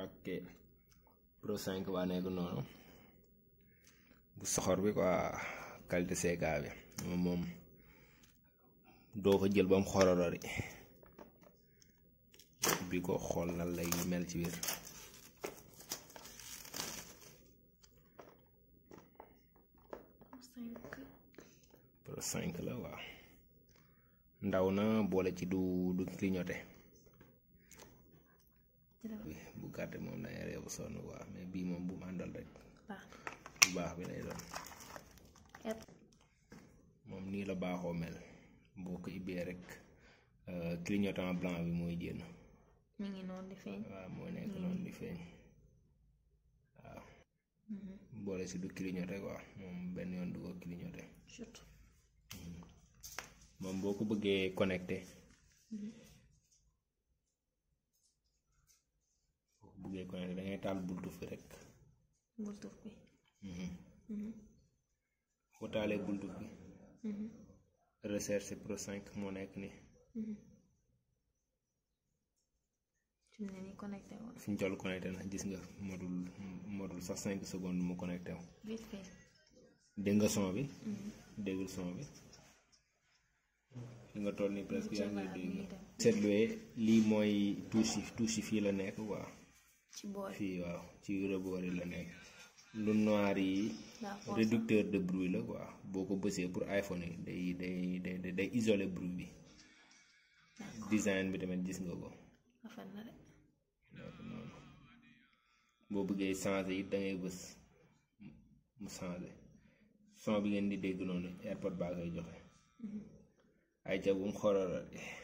ok Pro 5 baa nekk noonu bu soxor bi quoi qualité CK bi moom moom doo ko jël ba mu xororori bi ko xool nan lay mel ci biir Pro 5 la waaw ndaw na boole ci du du clignoté bu gàtt moom dangay reebu sonn waaw mais bii moom bu mu àndal rek bu baax bi lay doon moom nii la baaxoo mel boo ko ibbee rek clignotant blanc bi mooy génn mi ngi noonu di feeñ waaw moo nekk noonu di feeñ waaw boole si du clignoté quoi moom benn yoon du ko clignoté surtout moom boo ko bëggee connecté boo ko bëggee connecté da ngay taal bultuf bi rek bultuf bi boo taalee bultuf bi recherche Pro 5 moo nekk nii fi mu ne nii connecté woon fi ñu toll connecté na gis nga modul modul sax cinq secondes mu connecté wu vite fait dégg nga son bi déggul son bi fi nga toll nii presque yaa ngi dégg seetluwee lii mooy touche yi touche yi fii la nekk quoi ci boor fii waaw ci rebord yi la nekk lu noir yi réducteur de bruit la quoi boo ko bësee pour iPhone yi day day day day isoler bruit bi design bi tamit gis nga ko rafet na de donc noonu boo bëggee changer it da ngay bës mu changer son bi ngeen di dégg noonu airpod baa koy joxe ay ca bu mu xorora